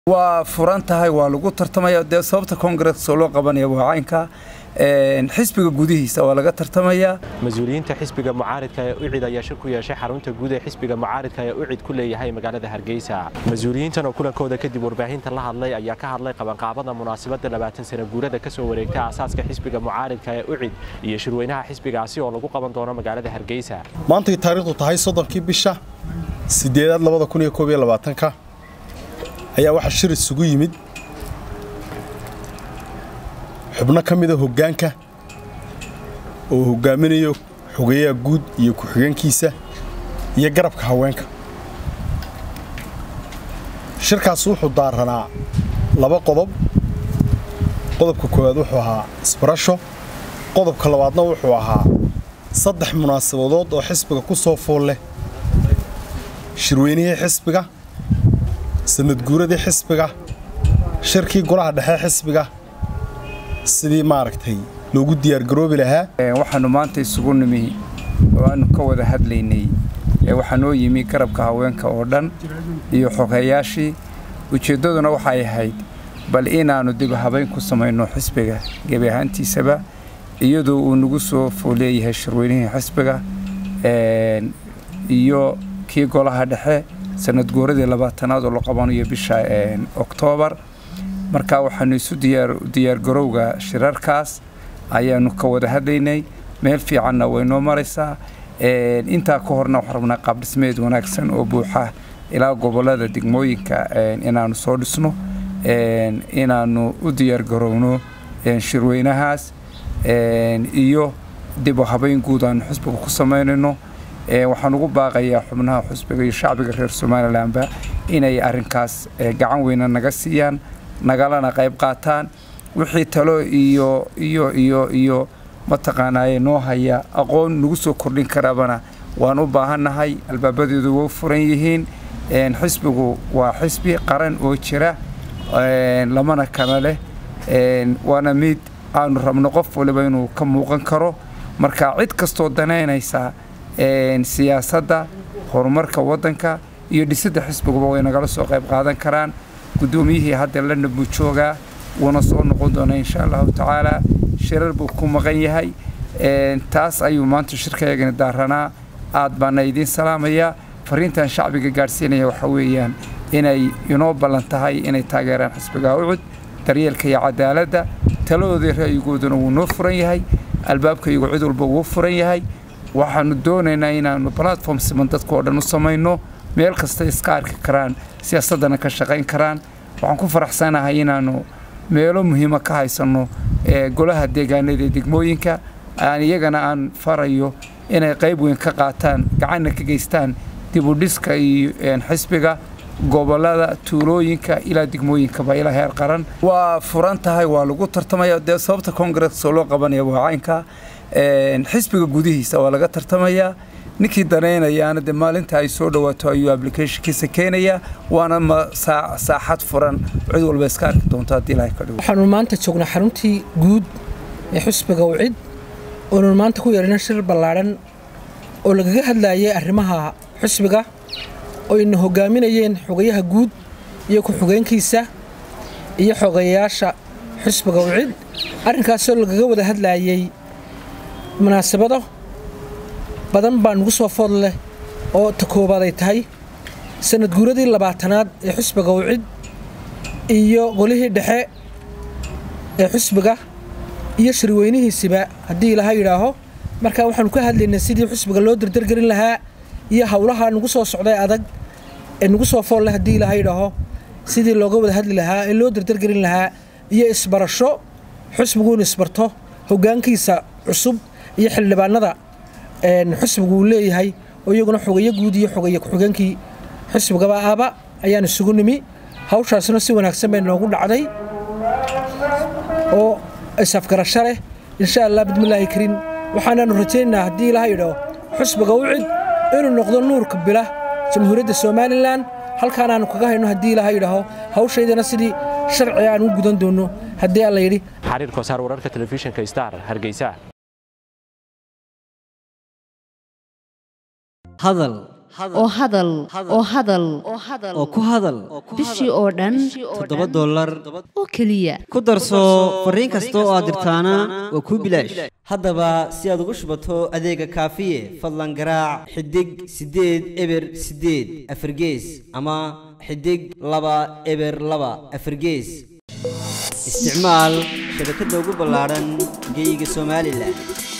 waa furan tahay waa lagu tartamaya dee sababta kongareska loo qabanaya waa caynka xisbiga gudihiisa waa laga tartamayaa mas-uuliyiinta xisbiga mucaaridka ee ucid ayaa shir ku yeeshay xarunta guud ee xisbiga mucaaridka ee ucid ku leeyahay magaalada hargeysa mas-uuliyiintan oo kulankooda kadib warbaahinta la hadlay ayaa ka hadlay qabanqaabada munaasabadda labaatan sana guurada ka soo wareegta aasaaska xisbiga mucaaridka ee ucid iyo shirweynaha xisbigaasi oo lagu qaban doono magaalada hargeysa maantay taariikhdu tahay soddonkii bisha sideedaad labada kun iyo koob iyo labaatanka ayaa waxaa shir isugu yimid xubno ka mida hoggaanka oo hoggaaminayo xogeyaha guud iyo ku-xigeenkiisa iyo garabka haweenka shirkaas wuxuu daaranaa laba qodob qodobka koowaad wuxuu ahaa isbarasho qodobka labaadna wuxuu ahaa saddex munaasabadood oo xisbiga ku soo fool leh shirweynihii xisbiga sanadguuradii xisbiga shirkii golaha dhexe xisbiga sidii maaragtay loogu diyaargaroobi lahaa waxaanu maanta isugu nimi oo aanu ka wada hadlaynay waxaa noo yimi garabka haweenka oo dhan iyo xogeeyaashii ujeeddaduna waxay ahayd bal inaannu dib habayn ku samayno xisbiga gebi ahaantiisaba iyadoo uu nagu soo fooleeyahay shirweynihii xisbiga iyo kii golaha dhexe sanadguuradii labaatanaad oo la qabanayo bisha oktoobar marka waxaanu isu diyaargarowga shirarkaas ayaanu ka wada hadlaynay meel fiicanna way noo maraysaa intaa ka horna waxaan rabnaa qaabdhismeed wanaagsan oo buuxa ilaa gobollada degmooyinka inaannu soo dhisno inaannu u diyaargarowno shirweynahaas iyo dib u habayn guud aanu xisbiga ku samaynayno waxaan ugu baaqayaa xubnaha xusbiga iyo shacbiga reer somalilanba inay arrinkaas gacan weyna naga siiyaan nagalana qayb qaataan wixii talo iyo iyo iyo iyo mataqaanaaye noo haya aqoon nagu soo kordhin karabana waan u baahannahay albaabadeedu way furan yihiin xisbigu waa xisbi qaran oo jira lamana kala leh waana mid aanu rabno qof waliba inuu ka muuqan karo marka cid kastoo danaynaysa siyaasadda horumarka waddanka iyo dhisidda xisbiguba way nagala soo qayb qaadan karaan guddoomiyihii hadda lana buu joogaa wuuna soo noqon doonaa insha allahu tacaala shirar buu ku maqan yahay taas ayuu maanta shirkayagani daaranaa aad baana idiin salaamayaa fariintan shacbiga gaadhsiinaya waxa weeyaan inay inoo ballan tahay inay taageeraan xisbiga ucud daryeelka iyo cadaaladda taladoodii ra'yigooduna wuu noo furan yahay albaabkaygu cid walba wuu furan yahay waxaanu doonaynaa inaannu platform siman dadka oo dhan u samayno meel kasta iska arki karaan siyaasaddana ka shaqayn karaan waxaan ku faraxsanahay inaannu meelo muhiima ka haysanno golaha deegaanada ee degmooyinka aan iyagana aan farayo inay qayb weyn ka qaataan gacanna ka geystaan dibudhiska iyo xisbiga gobollada tuulooyinka ilaa degmooyinkaba ilaa heer qaran waa furan tahay waa lagu tartamaya dee sababta kongareska loo qabanaya waa caynka xisbiga gudihiisa waa laga tartamayaa ninkii danaynayaana dee maalinta ay soo dhawaato ayuu applicationkiisa keenayaa waana saaxad furan cid walba iska arki doonto haddii ilaahay ka dhigo waxaanu maanta joognaa xaruntii guud ee xusbiga wcid oonu maanta ku yeelina shir ballaadhan oo lagaga hadlaayay arrimaha xusbiga oo ina hoggaaminayeen xogayaha guud iyo ku-xigeenkiisa iyo xogeeyayaasha xusbiga wcid arrinkaasoo lagaga wada hadlaayey munaasabado badan baa nugu soo food leh oo ta koobaad ay tahay sanadguuradii labaatanaad ee xusbiga wcid iyo golihii dhexe ee xusbiga iyo shirweynihiisiba haddii ilaha yidhaaho markaa waxaanu ka hadlaynay sidii xusbiga loo dardargelin lahaa iyo howlaha nugu soo socday adag ee nugu soo fool leh haddii ilaha yidhaaho sidii looga wada hadli lahaa ee loo dardargelin lahaa iyo isbarasho xusbigu inu isbarto hoggaankiisa cusub iyo xildhibaanada xusbigu uu leeyahay oo iyaguna xogeyo guud iyo xogeeye ku-xigeenkii xusbigaba aba ayaan isugu nimi hawshaasna si wanaagsan bay noogu dhacday oo isafgarasho leh insha allah bismillaahi kariim waxaanaanu rajaynaynaa haddii ilaha yidhaaho xusbiga u cid inuu noqdo nuurka bila jamhuuriyadda somalilan halkaanaanu kaga hayno haddii ilaha yidhaaho hawshaydana sidii sharciga aan u gudan doonno haddii alla yidhi xariir kosaar wararka telefishinka star hargeysa hadal oo hadal oo hadal oo ku hadal bishii oo dhan toddoba dollar oo keliya ku darso fariin kasta oo aad dirtaana waa kuu bilaash haddaba si aad ugu shubato adeega kaafiye fadlan garaac xidig siddeed eber siddeed afargees ama xidig laba eber laba afargees isticmaal shabakadda ugu ballaadhan geeyiga somalilan